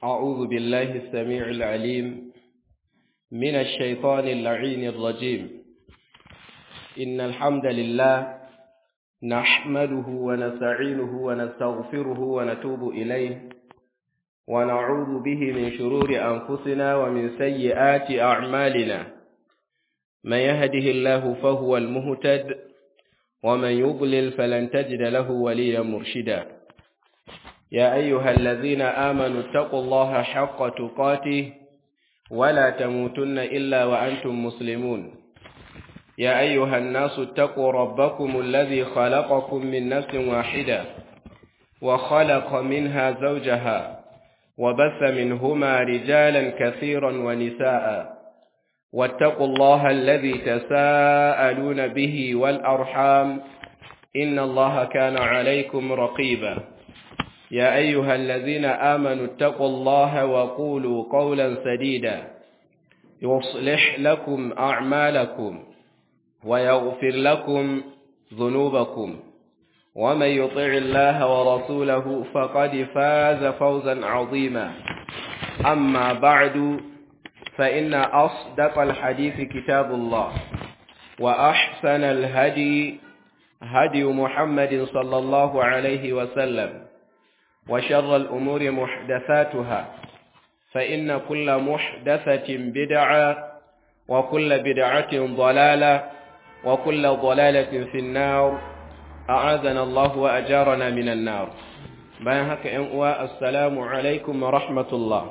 أعوذ بالله السميع العليم من الشيطان اللعين الرجيم إن الحمد لله نحمده ونستعينه ونستغفره ونتوب إليه ونعوذ به من شرور أنفسنا ومن سيئات أعمالنا من يهده الله فهو المهتد ومن يضلل فلن تجد له وليا مرشدا يا أيها الذين آمنوا اتقوا الله حق تقاته ولا تموتن إلا وأنتم مسلمون يا أيها الناس اتقوا ربكم الذي خلقكم من نفس واحدة وخلق منها زوجها وبث منهما رجالا كثيرا ونساء واتقوا الله الذي تساءلون به والأرحام إن الله كان عليكم رقيبا يا أيها الذين آمنوا اتقوا الله وقولوا قولا سديدا يصلح لكم أعمالكم ويغفر لكم ذنوبكم ومن يطع الله ورسوله فقد فاز فوزا عظيما أما بعد فإن أصدق الحديث كتاب الله وأحسن الهدي هدي محمد صلى الله عليه وسلم وشر الأمور محدثاتها فإن كل محدثة بدعة وكل بدعة ضلالة وكل ضلالة في النار أعاذنا الله وأجارنا من النار bayan haka ‘yan uwa assalamu alaikum wa rahmatullah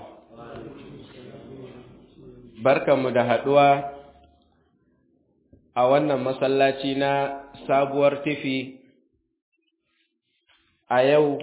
barkanmu da haɗuwa a wannan masallaci na sabuwar tifi a yau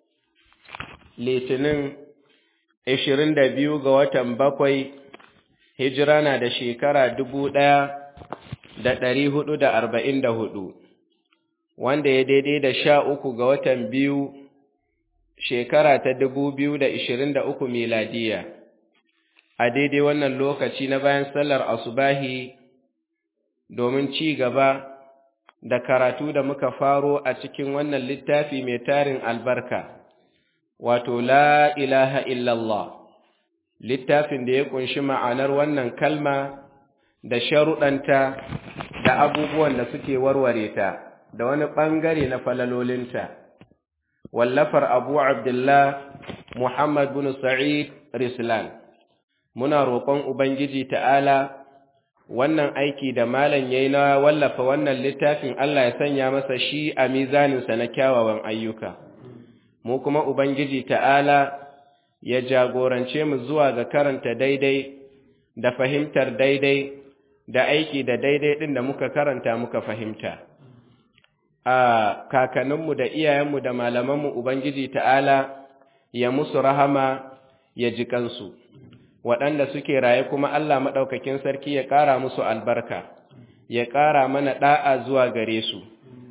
litinin 22 ga watan bakwai hijira na da shekara dubu ɗaya da ɗari hudu da arba'in da hudu wanda ya daidai da sha uku ga watan biyu shekara ta dubu biyu da ishirin da uku miladiya a daidai wannan lokaci na bayan sallar asubahi domin ci gaba da karatu da muka faro a cikin wannan littafi mai tarin albarka wato la ilaha illallah littafin da ya kunshi ma'anar wannan kalma da sharuɗanta da abubuwan da suke warware ta da wani ɓangare na falalolinta wallafar abu abdullah muhammad bin sa'id rislan muna roƙon ubangiji ta'ala wannan aiki da malam yayi na wallafa wannan littafin Allah ya sanya masa shi a mizaninsa na kyawawan ayyuka mu kuma ubangiji ta'ala ya jagorance mu zuwa ga karanta daidai da fahimtar daidai da aiki da daidai ɗin da muka karanta muka fahimta. A kakanninmu da iyayenmu da malamanmu Ubangiji ta'ala ya musu rahama ya ji kansu, waɗanda suke raye kuma Allah maɗaukakin sarki ya ƙara musu albarka, ya ƙara mana ɗa'a zuwa gare su.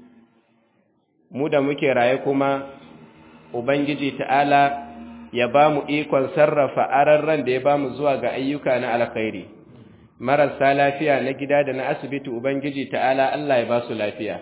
Mu da muke raye kuma Ubangiji ta'ala ya ba mu ikon sarrafa ararran da ya ba mu zuwa ga ayyuka na alkhairi marasa lafiya na gida da na asibiti ubangiji ta'ala Allah ya ba su lafiya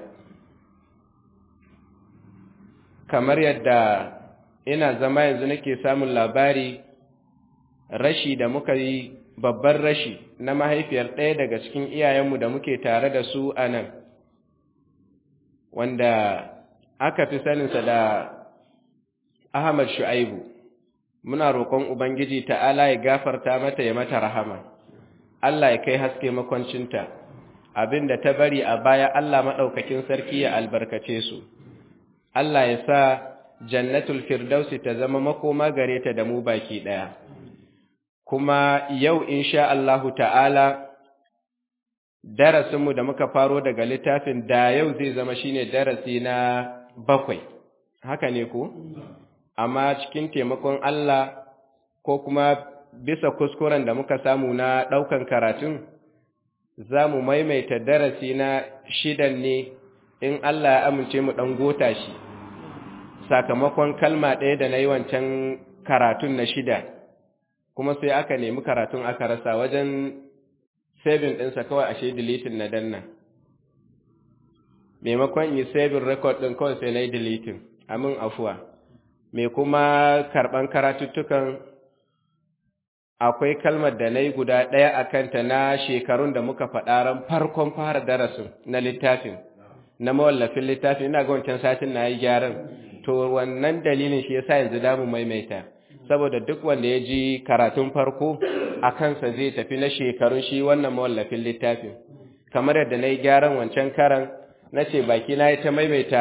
kamar yadda ina zama yanzu nake samun labari rashi da muka yi babban rashi na mahaifiyar ɗaya daga cikin iyayenmu da muke tare da su a nan wanda aka fi saninsa da Ahmad Shu'aibu muna roƙon Ubangiji ta'ala ya gafarta mata ya mata rahama, Allah ya kai haske makwancinta, abin da ta bari a baya Allah maɗaukakin sarki ya albarkace su, Allah ya sa jannatul firdausi ta zama makoma gare ta da mu baki ɗaya. Kuma yau insha Allahu ta'ala, darasinmu da muka faro daga littafin da yau zai zama shine darasi na bakwai, haka ne ku? amma cikin taimakon Allah ko kuma bisa kuskuren da muka samu na ɗaukan karatun, za mu maimaita darasi na shidan ne in Allah ya amince mu ɗan gota shi, sakamakon kalma ɗaya da na yi wancan karatun na shida, kuma sai aka nemi karatun aka rasa wajen sabin ɗinsa kawai ashe deletin na danna. Maimakon yi sabin rekod ɗin kawai sai na yi deletin, amin afuwa. mai kuma karɓan karatuttukan akwai kalmar da na yi guda ɗaya a kanta na shekarun da muka faɗa ran farkon fara darasin na littafin na mawallafin littafin ina ga wancan satin na yi gyaran to wannan dalilin shi yasa yanzu damu maimaita saboda duk wanda ya ji karatun farko a kansa zai tafi na shekarun shi wannan mawallafin littafin kamar yadda na yi gyaran wancan karan na ce baki na yi ta maimaita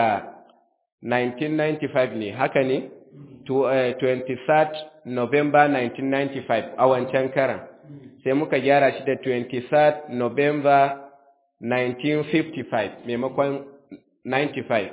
1995 ne haka ne 23 November 1995 a wancan karan sai muka gyara shi da 23 November 1955 maimakon 95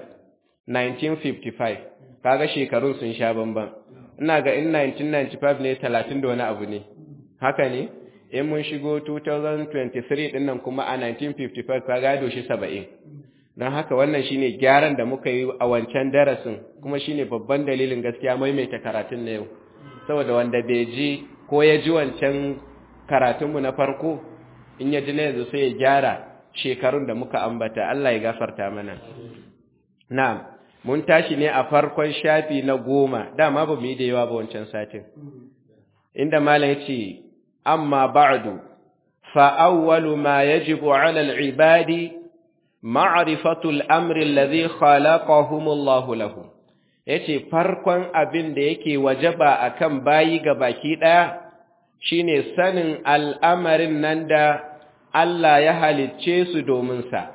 1955 kaga shekarun sun sha bamban ina ga in 1995 ne 30 da wani abu ne haka ne in mun shigo 2023 din nan kuma a 1955 kaga doshi 70 don haka wannan shine gyaran da muka yi a wancan darasin kuma shine babban dalilin gaskiya maimaita karatun na yau saboda wanda bai ji ko ya ji wancan karatunmu na farko in ya ji na yanzu sai ya gyara shekarun da muka ambata Allah ya gafarta mana na'am mun tashi ne a farkon shafi na goma dama ba mu yi da yawa ba wancan satin inda malam ya ce amma ba'du fa awwalu ma yajibu 'ala al-ibadi ma'rifatu al-amri alladhi khalaqahum Allah lahu yace farkon abin da yake wajaba akan bayi ga baki daya shine sanin al'amarin nan da Allah ya halicce su domin sa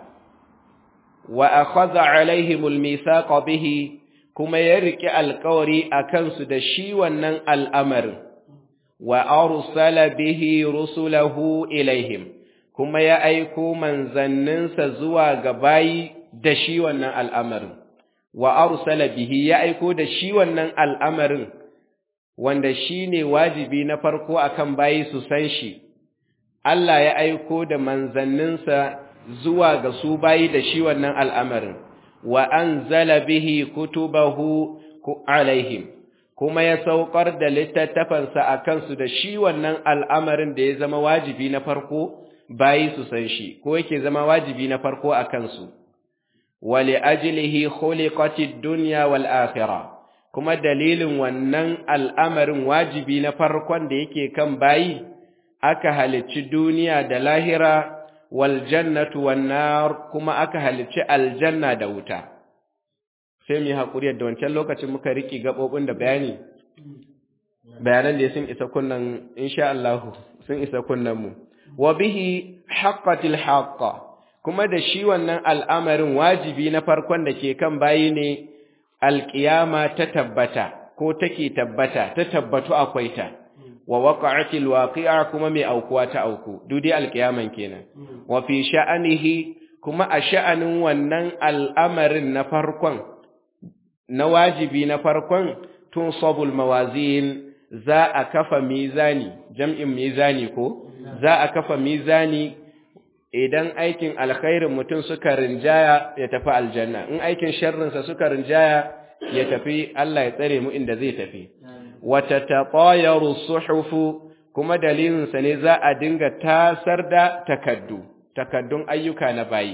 wa akhadha alaihimul mithaqa bihi kuma ya riki alƙawari akan su da shi wannan al'amarin wa arsala bihi rusulahu ilaihim kuma ya aiko manzanninsa zuwa ga bayi da shi wannan al'amarin wa arsala bihi ya aiko da shi wannan al'amarin wanda shine wajibi na farko akan bayi su san shi Allah ya aiko da manzanninsa zuwa ga su bayi da shi wannan al'amarin, wa an zala bihi kutubahu alaihim, kuma ya saukar da littattafansa a kansu da shi wannan al'amarin da ya zama wajibi na farko bayi su san shi, ko yake zama wajibi na farko a kansu. Wale ajilihi khuliqatid dunya wal akhirah kuma dalilin wannan al'amarin wajibi na farkon da yake kan bayi, aka halicci duniya da lahira wal jannatu wan nar kuma aka halicci aljanna da wuta sai mu hakuri da wancan lokacin muka riki gabobin da bayani bayanan da sun isa kunnan insha Allah sun isa kunnan mu wa bihi haqqatil haqqa kuma da shi wannan al'amarin wajibi na farkon da ke kan bayi ne alqiyama ta tabbata ko take tabbata ta tabbatu akwai ta wa waqa'atil waqi'a kuma mai aukuwa ta auku dudi alkiyaman kenan wa fi sha'anihi kuma a sha'anin wannan al'amarin na farkon na wajibi na farkon tun sabul mawazin za a kafa mizani jam'in mizani ko za a kafa mizani idan aikin alkhairin mutum suka rinjaya ya tafi aljanna in aikin sharrinsa suka rinjaya ya tafi Allah ya tsare mu inda zai tafi wata taɓayaru suhufu kuma dalilinsa ne za a dinga tasar da takaddu, takaddun ayyuka na bayi.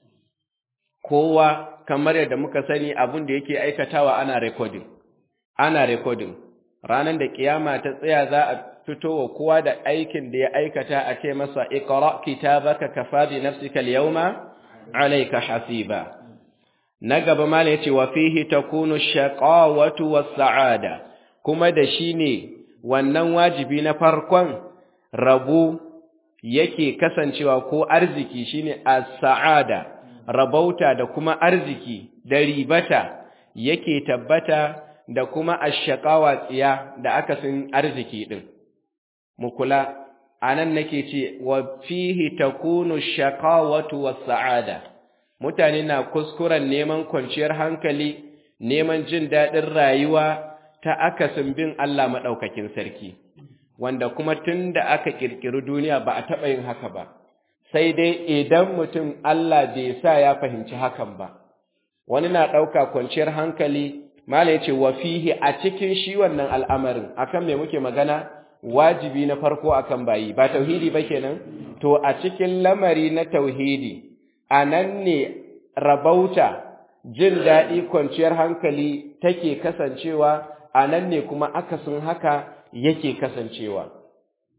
Kowa kamar yadda muka sani abin da yake aikatawa ana rekodin, ana rekodin. Ranar da ƙiyama ta tsaya za a fito wa kowa da aikin da ya aikata a ce masa iqra kitabaka kafa bi nafsika al-yawma alayka hasiba. Na gaba mala yace wa fihi takunu shaqawatu was-sa'ada. kuma da shi ne wannan wajibi na farkon rabu yake kasancewa ko arziki shine as-sa'ada rabauta da kuma arziki da ribata yake tabbata da kuma ash-shaqawa tsiya da akasin arziki din mu kula anan nake ce wa fihi takunu ash-shaqawatu was-sa'ada mutane na kuskuren neman kwanciyar hankali neman jin daɗin rayuwa ta akasin bin Allah maɗaukakin sarki, wanda kuma tun da aka ƙirƙiri duniya ba a taɓa yin haka ba, sai dai idan mutum Allah bai sa ya fahimci hakan ba. Wani na ɗauka kwanciyar hankali, Mala ya ce wa fihi a cikin shi wannan al'amarin, akan me muke magana, wajibi na farko akan bayi, ba tauhidi ba kenan? To, a cikin lamari na tauhidi, a nan ne rabauta, jin daɗi kwanciyar hankali take kasancewa a nan ne kuma akasin haka yake kasancewa.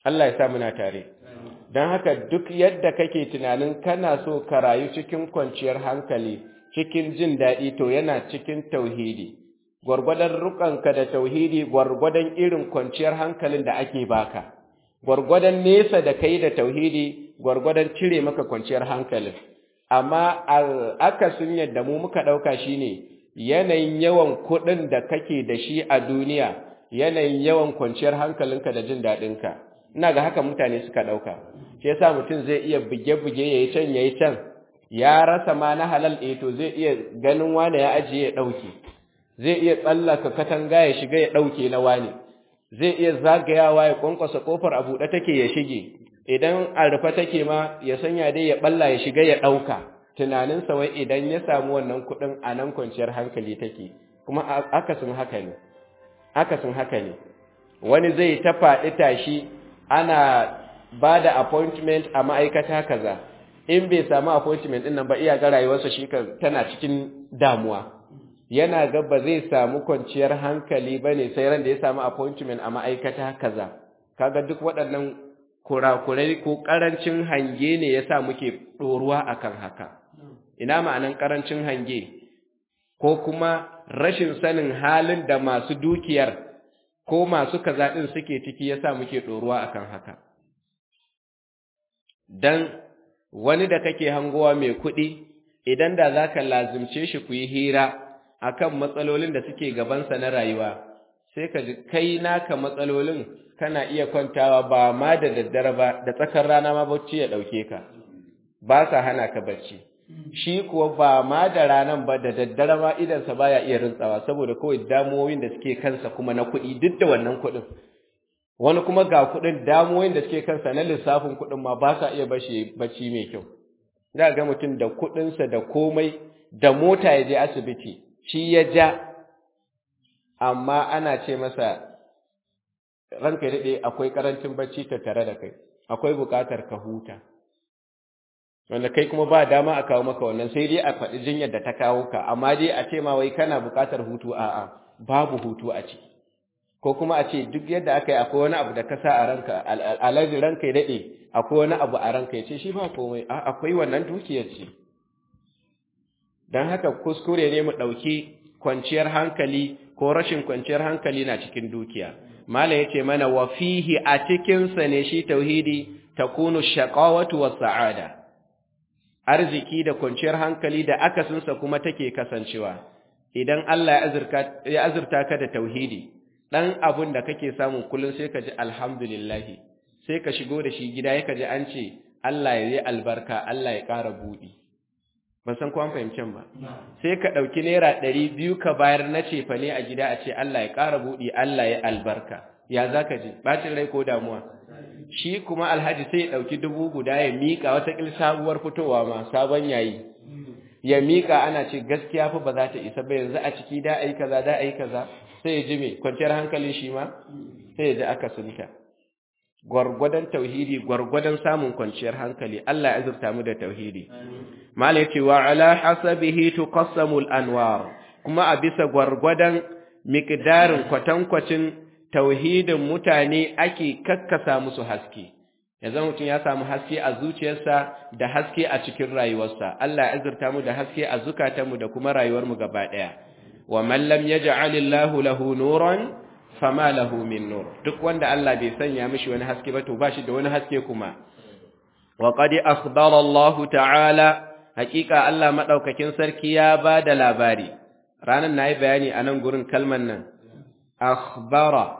Allah ya sa muna tare don haka duk yadda kake tunanin kana so ka rayu cikin kwanciyar hankali cikin jin daɗi to yana cikin tauhidi gwargwadon rukanka da tauhidi gwargwadon irin kwanciyar hankalin da ake baka gwargwadon nesa da kai da tauhidi gwargwadon cire maka kwanciyar hankalin amma akasin yadda mu muka ɗauka shine yanayin yawan kuɗin da kake da shi a duniya yanayin yawan kwanciyar hankalinka da jin daɗinka ina ga haka mutane suka ɗauka shi yasa mutum zai iya buge-buge yayi can yayi can ya rasa ma na halal eh to zai iya ganin wane ya ajiye ya ɗauke zai iya tsallaka katanga ya shiga ya ɗauke na wane zai iya zagayawa ya kwankwasa kofar a buɗe take ya shige idan a rufe take ma ya sanya dai ya balla ya shiga ya ɗauka tunaninsa wai idan ya samu wannan kuɗin a nan kwanciyar hankali take kuma akasin haka ne akasin haka ne wani zai ta faɗi tashi ana ba da appointment a ma'aikata kaza in bai samu appointment ɗin nan ba iya ga rayuwarsa shi tana cikin damuwa yana ga ba zai samu kwanciyar hankali ba ne sai ran da ya samu appointment a ma'aikata kaza kaga duk waɗannan kurakurai ko ƙarancin hange ne ya sa muke ɗoruwa akan haka ina ma'anan ƙarancin hange ko kuma rashin sanin halin da masu dukiyar ko masu kaza ɗin suke ciki ya sa muke ɗoruwa akan haka dan wani da kake hangowa mai kuɗi idan da za ka lazimce shi ku yi hira akan matsalolin da suke gabansa na rayuwa sai ka ji kai naka matsalolin kana iya kwantawa ba ma da daddare ba da tsakar rana ma bacci ya ɗauke ka ba sa hana ka bacci shi kuwa ba ma da ranan ba da daddare ma idansa baya iya rintsawa saboda kawai damuwoyin da suke kansa kuma na kuɗi duk da wannan kuɗin wani kuma ga kuɗin damuwoyin da suke kansa na lissafin kuɗin ma ba sa iya bashi bacci mai kyau za ga mutum da kuɗinsa da komai da mota ya je asibiti shi ya ja amma ana ce masa ranka daɗe akwai ƙarancin bacci tattare da kai akwai buƙatar ka huta wanda kai kuma ba dama a kawo maka wannan sai dai a faɗi jinyar da ta kawo ka amma dai a ce ma wai kana buƙatar hutu a'a babu hutu a ciki ko kuma a ce duk yadda aka yi akwai wani abu da ka sa a ranka alaji ranka ya daɗe akwai wani abu a ranka ya ce shi ba komai a akwai wannan dukiyar ce don haka kuskure ne mu ɗauki kwanciyar hankali ko rashin kwanciyar hankali na cikin dukiya mala yace mana wa fihi a cikin sa ne shi tauhidi takunu shaqawatu was sa'ada arziki da kwanciyar hankali da akasin sa kuma take kasancewa idan Allah ya azurka ya azurta ka da tauhidi dan abun da kake samu kullun sai ka ji alhamdulillah sai ka shigo da shi gida yaka ji an ce Allah ya yi albarka Allah ya ƙara buɗi ban san ko an fahimcin ba sai ka ɗauki naira ɗari biyu ka bayar na cefa ne a gida a ce Allah ya ƙara buɗi Allah ya albarka ya za ka ji ɓacin rai ko damuwa shi kuma alhaji sai ya ɗauki dubu guda ya miƙa wata ƙil sabuwar fitowa ma sabon yayi ya miƙa ana ce gaskiya fa ba za ta isa ba yanzu a ciki da a yi kaza da a yi kaza sai ya ji me kwanciyar hankalin shi ma sai ya ji aka sunta gwargwadon tauhidi gwargwadon samun kwanciyar hankali Allah ya azurta mu da tauhidi mala yace wa ala hasabihi tuqassamu al-anwar kuma a bisa gwargwadon miqdarin kwatankwacin tauhidin mutane ake kakkasa musu haske yanzu mutum ya samu haske a zuciyarsa da haske a cikin rayuwarsa Allah ya azurta mu da haske a zukatanmu da kuma rayuwar mu gaba daya wa man lam yaj'alillahu lahu nuran fama lahu min nur duk wanda Allah bai sanya mishi wani haske ba to bashi da wani haske kuma wa qad akhbara Allah ta'ala hakika Allah madaukakin sarki ya bada labari ranan nayi bayani a nan gurin kalman nan akhbara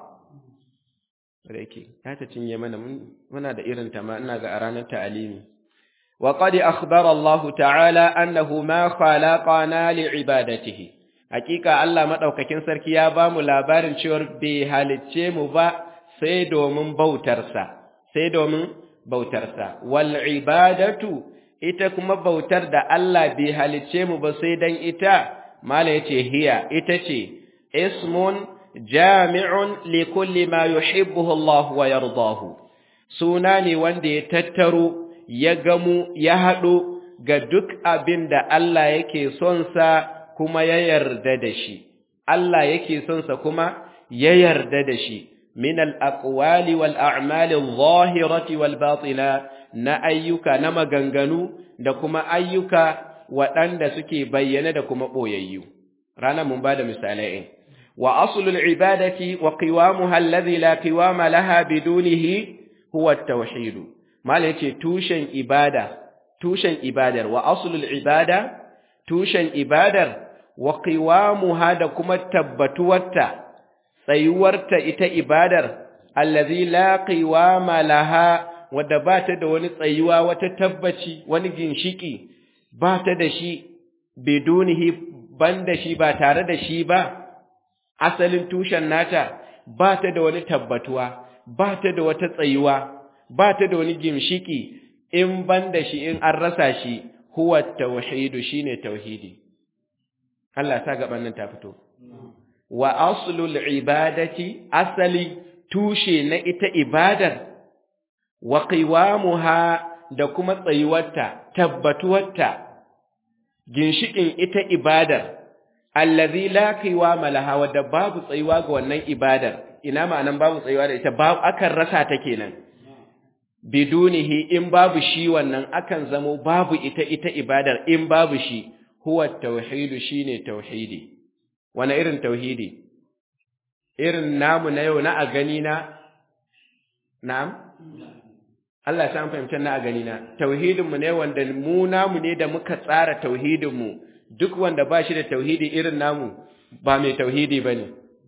rake ta ta cinye mana muna da irin ta ma ina ga a ranar ta'alimi wa qad akhbara Allah ta'ala annahu ma khalaqana li'ibadatihi hakika Allah madaukakin sarki ya ba mu labarin cewa bai halicce mu ba sai domin bautarsa sai domin bautarsa wal ibadatu ita kuma bautar da Allah bai halicce mu ba sai dan ita mala yace hiya ita ce ismun jami'un li kulli ma yuhibbuhu Allah wa yardahu suna ne wanda ya tattaro ya gamu ya haɗo ga duk abin da Allah yake son sa kuma ya yarda da shi, Allah yake son sa kuma ya yarda da shi, min al-aqwali wal a'mali adh-dhahirati wal batina na ayyuka na maganganu da kuma ayyuka waɗanda suke bayyana da kuma ɓoyayyu ranar mun ba da misalai wa aslul ibadati wa qiwamuha alladhi la qiwama laha bidunihi huwa at-tauhid mala yace tushen ibada tushen ibadar wa aslul ibada tushen ibadar wa qiwamuha da kuma tabbatuwarta tsayuwarta ita ibadar allazi la qiwama laha wadda ba ta da wani tsayuwa wata tabbaci wani ginshiki ba ta da shi bidunihi ban da shi ba tare da shi ba asalin tushen nata ba ta da wani tabbatuwa ba ta da wata tsayuwa ba ta da wani ginshiki in ban da shi in an rasa shi huwa tauhidu shine tauhidi Allah ta gaban nan ta fito wa aslul ibadati asali tushe na ita ibadar wa qiwamuha da kuma tsayuwarta tabbatuwarta ginshikin ita ibadar allazi la qiwama laha wadda babu tsayuwa ga wannan ibadar ina ma'anan babu tsayuwa da ita babu akan rasa ta kenan bidunihi in babu shi wannan akan zamo babu ita ita ibadar in babu shi huwa tauhidu shine tauhidi wani irin tauhidi irin namu na yau na a gani na na'am Allah ta fahimtar na a gani na tauhidin mu ne wanda mu namu ne da muka tsara tauhidin mu duk wanda ba shi da tauhidi irin namu ba mai tauhidi bane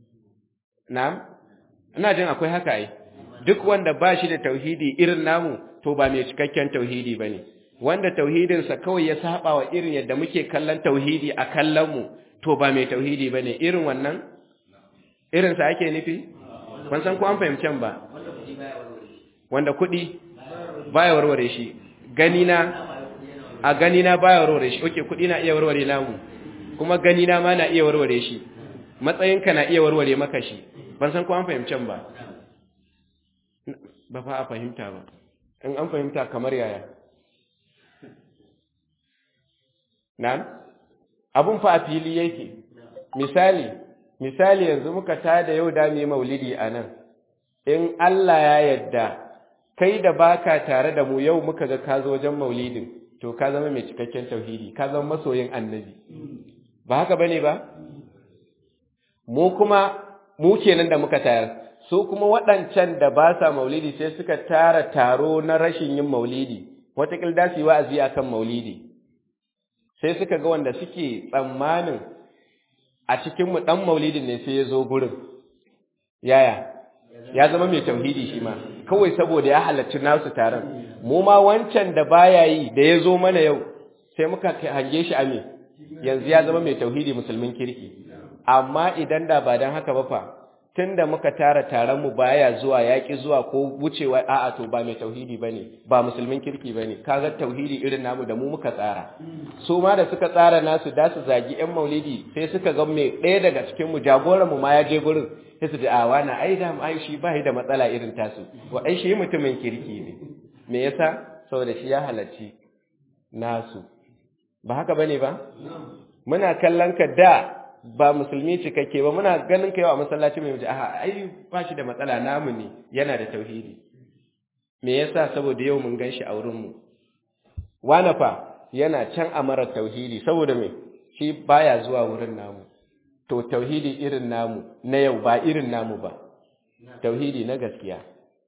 na'am ina jin akwai haka ai duk wanda ba shi da tauhidi irin namu to ba mai cikakken tauhidi bane wanda tauhidinsa kawai ya saba wa irin yadda muke kallon tauhidi a kallon mu to ba mai tauhidi bane irin wannan irin sa ake nufi ban san ko an fahimcen ba wanda kuɗi baya warware shi gani na a gani na baya warware shi oke kuɗi na iya warware namu kuma gani na ma na iya warware shi matsayinka na iya warware maka shi ban san ko an fahimcen ba ba fa a fahimta ba in an fahimta kamar yaya Na'am? Abun fa a fili yake. Misali, misali yanzu muka tada yau da mu maulidi a nan. In Allah ya yadda kai da baka tare da mu yau muka ga ka zo wajen maulidin, to ka zama mai cikakken tauhidi, ka zama masoyin annabi. Ba haka bane ba? Mu kuma mu kenan da muka tayar. Su kuma waɗancan da ba sa maulidi sai suka tara taro na rashin yin maulidi, wataƙil da su yi wa'azi akan maulidi. sai suka ga wanda suke tsammanin a cikinmu ɗan maulidin ne sai ya zo gurin yaya ya zama mai tauhidi shi ma kawai saboda ya halarci nasu taron mu ma wancan da baya yi da ya zo mana yau sai muka hange shi a me yanzu ya zama mai tauhidi musulmin kirki amma idan da ba don haka ba fa tunda muka tara taron mu baya zuwa yaki zuwa ko wucewa a'a to ba mai tauhidi bane ba musulmin kirki bane kaga tauhidi irin namu da mu muka tsara su ma da suka tsara nasu da su zagi yan maulidi sai suka ga mai ɗaya daga cikin mu jagoran mu ma ya je gurin sai su ji a wani ai da ai shi ba da matsala irin tasu wa ai shi mutumin kirki ne me yasa saboda shi ya halarci nasu ba haka bane ba muna kallon ka da ba musulmi cikakke ba muna ganin ka yau a masallaci mai wuce aha ai ba shi da matsala namu ne yana da tauhidi me yasa saboda yau mun gan shi a wurin mu wani fa yana can a mara tauhidi saboda me shi baya zuwa wurin namu to tauhidi irin namu na yau ba irin namu ba tauhidi na gaskiya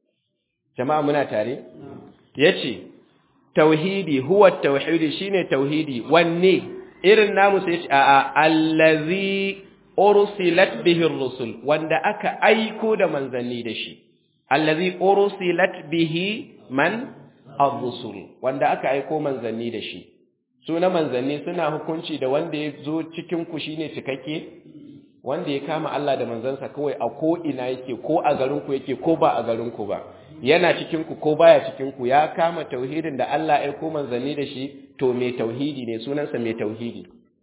jama'a muna tare yace tauhidi huwa tauhidi shine tauhidi wanne irin namu sai ce a'a allazi ursilat bihi ar-rusul wanda aka aiko da manzanni da shi allazi ursilat bihi man ar-rusul wanda aka aiko manzanni da shi su na manzanni suna hukunci da wanda ya zo cikin ku shine cikakke wanda ya kama Allah da manzansa kawai a ko ina yake ko a garin ku yake ko ba a garin ku ba yana cikin ku ko baya cikin ku ya kama tauhidin da Allah ya aiko manzanni da shi to mai tauhidi ne sunansa mai tauhidi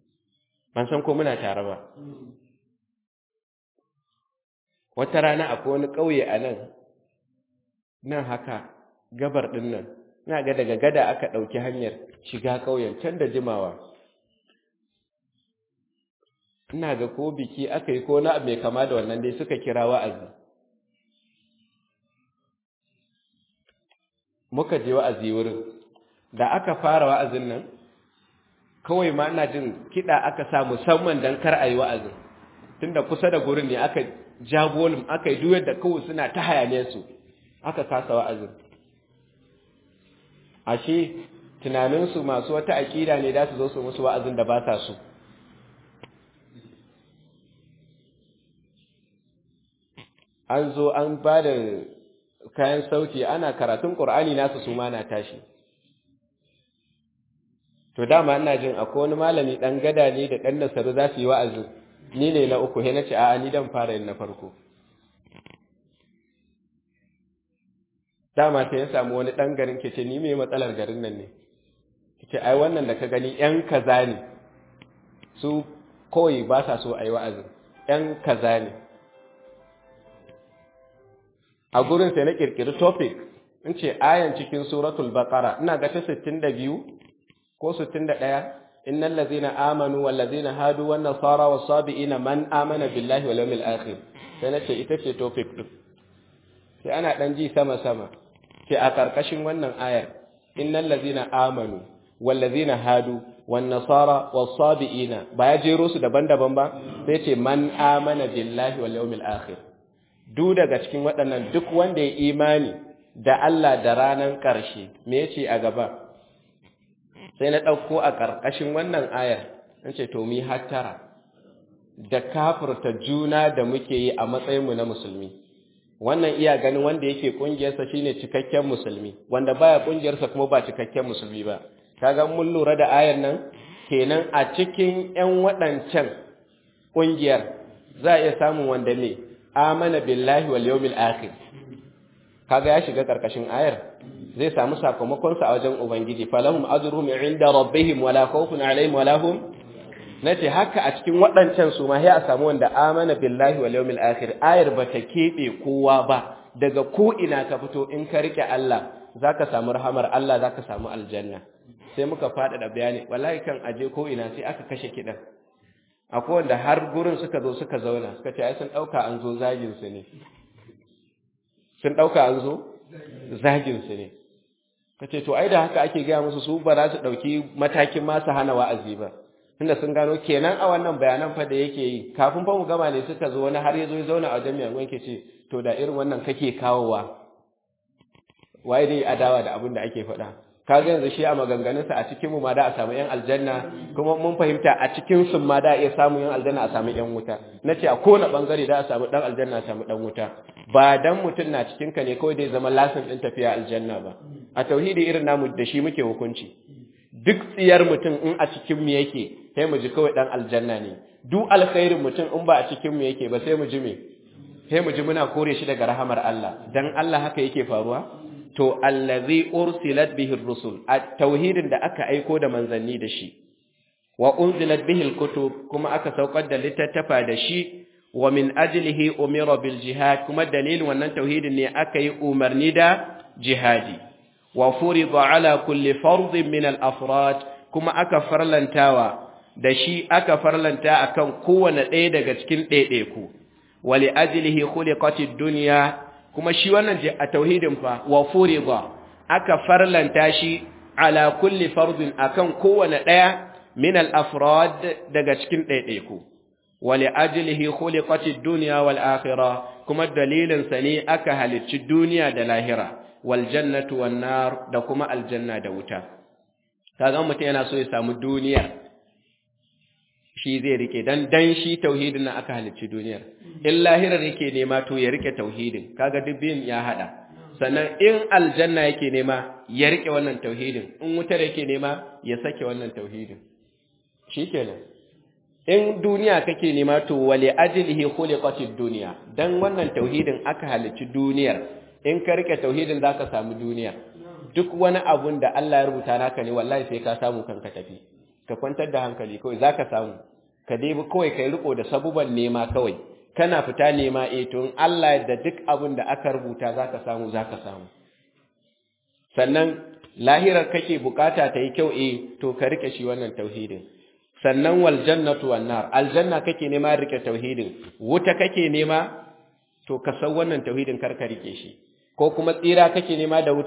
ban san ko muna tare ba wata rana akwai wani ƙauye a nan nan haka gabar ɗin nan ina ga daga gada aka ɗauki hanyar shiga ƙauyen can da jimawa ina ga ko biki aka yi ko na mai kama da wannan dai suka kira wa'azi muka je wa'azi wurin da aka fara wa'azin nan kawai ma ina jin kiɗa aka sa musamman don kar a yi wa'azin tunda kusa da gurin ne aka ja volum aka yi duyar da kawai suna ta hayane su aka kasa wa'azin ashe tunaninsu masu wata aƙida ne da su zo su musu wa'azin da ba sa su an zo an ba da kayan sauti ana karatun ƙur'ani nasu su ma na tashi to dama ina jin akwai wani malami ɗan gada ne da ɗan nasaru za su yi wa'azin ni ne na uku he na ce a'a ni dan fara yin na farko dama sai ya samu wani ɗan garin ke ce ni mai matsalar garin nan ne ce ai wannan da ka gani ‘yan kaza ne su kawai ba sa so a yi wa'azin ‘yan kaza ne a gurin sai na ƙirƙiri topic in ce ayan cikin suratul baqara ina ga ta 62 ko 61 innal ladzina amanu wal ladzina hadu wan nasara was sabiina man amana billahi wal yawmil akhir sai nace ita ce topic din sai ana dan ji sama sama sai a karkashin wannan ayar innal ladzina amanu wal ladzina hadu wan nasara was sabiina ba ya jero su daban-daban ba sai ce man amana billahi wal yawmil akhir duk daga cikin waɗannan duk wanda ya imani da Allah da ranar ƙarshe me yace a gaba sai na ɗauko a ƙarƙashin wannan ayar in ce to mi hattara da kafirta juna da muke yi a matsayinmu na musulmi wannan iya ganin wanda yake ƙungiyarsa shine cikakken musulmi wanda baya ƙungiyarsa kuma ba cikakken musulmi ba kaga mun lura da ayar nan kenan a cikin ƴan waɗancan ƙungiyar za a iya samun wanda ne amana billahi wal yawmil akhir kaga ya shiga karkashin ayar zai samu sakamakon sa a wajen ubangiji falahum ajruhum inda rabbihim wala khawfun alaihim wala hum nace haka a cikin waɗancan su ma sai a samu wanda amana billahi wal yawmil akhir ayar bata kebe kowa ba daga ko ina ka fito in ka rike Allah zaka samu rahamar Allah zaka samu aljanna sai muka fada da bayani wallahi kan aje ko ina sai aka kashe kidan akwai wanda har gurin suka zo suka zauna suka ce ai sun dauka an zo zagin su ne sun dauka an zo zagin su ne kace to ai da haka ake ga musu su ba za su dauki matakin ma su hana wa'azi ba tunda sun gano kenan a wannan bayanan fa da yake yi kafin fa mu gama ne suka zo wani har yazo ya zauna a jami'an wanke ce to da irin wannan kake kawowa waye dai adawa da abin da ake faɗa kaga yanzu shi a maganganunsa a cikin mu ma da a samu yan aljanna kuma mun fahimta a cikin sun ma da a iya samu yan aljanna a samu yan wuta nace a kowane bangare da a samu dan aljanna a samu dan wuta ba dan mutun na cikin ka ne kawai dai zama lasin din tafiya aljanna ba a tauhidi irin namu da shi muke hukunci duk tsiyar mutum in a cikin mu yake sai mu ji kawai dan aljanna ne duk alkhairin mutum in ba a cikin mu yake ba sai mu ji me sai mu ji muna kore shi daga rahamar Allah dan Allah haka yake faruwa to allazi ursilat bihi ar-rusul at-tauhidin da aka aiko da manzanni da shi wa unzilat bihi al-kutub kuma aka saukar da littattafa da shi wa min ajlihi umira bil jihad kuma dalilin wannan tauhidin ne aka yi umarni da jihadi wa furida ala kulli fardin min al-afrad kuma aka farlantawa da shi aka farlanta akan kowane ɗaya daga cikin ɗaiɗaiku wa li ajlihi khuliqatid dunya kuma shi wannan a tauhidin fa wa furida aka farlanta shi ala kulli fardin akan kowane daya min al-afrad daga cikin ɗaiɗaiku wa li ajlihi khuliqatid dunya wal akhirah kuma dalilin sa ne aka halicci duniya da lahira wal jannatu wan nar da kuma aljanna da wuta kaga mutum yana so ya samu duniya shi zai rike dan dan shi tauhidin nan aka halicci duniyar in lahirar yake nema to ya rike tauhidin kaga dubbin ya hada sannan in aljanna yake nema ya rike wannan tauhidin in wutar yake nema ya sake wannan tauhidin shikenan in duniya kake nema to wali ajlihi khuliqatid dunya dan wannan tauhidin aka halicci duniyar in ka rike tauhidin zaka samu duniya duk wani abun da Allah ya rubuta naka ne wallahi sai ka samu kanka tafi ka kwantar da hankali kawai zaka samu ka dai kawai kai riko da sabuban nema kawai kana fita nema eh to in Allah da duk abin da aka rubuta zaka samu zaka samu sannan lahirar kake bukata ta yi kyau eh to ka rike shi wannan tauhidin sannan wal jannatu wan nar aljanna kake nema rike tauhidin wuta kake nema to ka san wannan tauhidin kar ka rike shi ko kuma tsira kake nema da wuta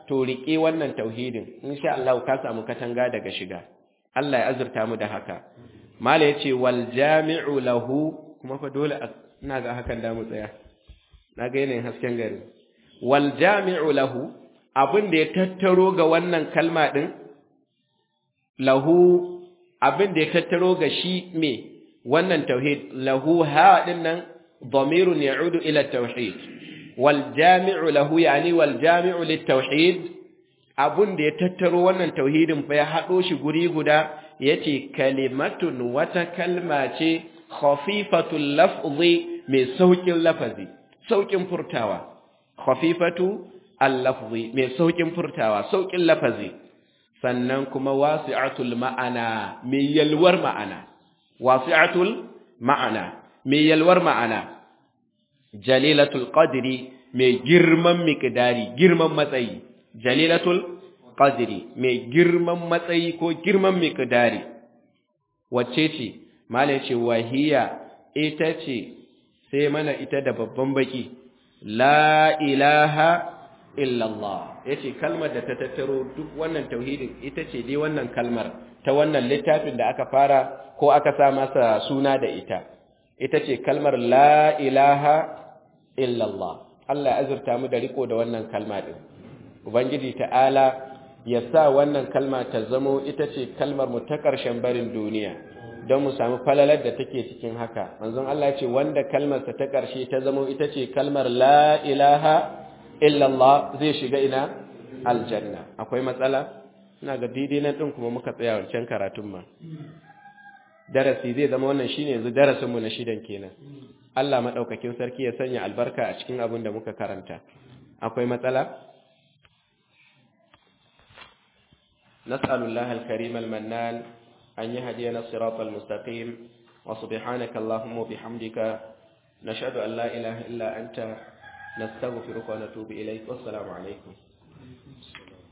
to riƙe wannan tauhidin insha Allah ka samu katanga daga shiga Allah ya azurta mu da haka mala yace wal jami'u lahu kuma fa dole ina ga hakan da mu tsaya na ga yanayin hasken gari wal jami'u lahu abin da ya tattaro ga wannan kalma din lahu abin da ya tattaro ga shi me wannan tauhid lahu ha din nan dhamirun ya'udu ila tauhid wal jami'u lahu yani wal jami'u lit tauhid abun da ya tattaro wannan tauhidin fa ya hado shi guri guda yace kalimatun wata kalma ce khafifatul lafzi mai saukin lafazi saukin furtawa khafifatu al-lafzi mai saukin furtawa saukin lafazi sannan kuma wasi'atul ma'ana mai yalwar ma'ana wasi'atul ma'ana mai yalwar ma'ana jalilatul qadri mai girman miqdari girman matsayi jalilatul qadri mai girman matsayi ko girman miqdari wacce ce malai ce wahiya ita ce sai mana ita da babban baki la ilaha illallah yace kalmar da ta tattaro duk wannan tauhidin ita ce dai wannan kalmar ta wannan littafin da aka fara ko aka sa masa suna da ita ita ce kalmar la ilaha illallah Allah ya azurta mu da riko da wannan kalma din ubangiji ta'ala ya sa wannan kalma ta zamo ita ce kalmar mu ta ƙarshen barin duniya don mu samu falalar da take cikin haka manzon Allah ya ce wanda kalmarsa ta ƙarshe ta zamo ita ce kalmar la ilaha illallah zai shiga ina aljanna akwai matsala ina ga daidai nan din kuma muka tsaya wancan karatun ma darasi zai zama wannan shine yanzu darasin mu na shidan kenan Allah madaukakin sarki ya sanya albarka a cikin abin da muka karanta akwai matsala نسأل الله الكريم المنان أن يهدينا الصراط المستقيم وسبحانك اللهم وبحمدك نشهد أن لا إله إلا أنت نستغفرك ونتوب إليك والسلام عليكم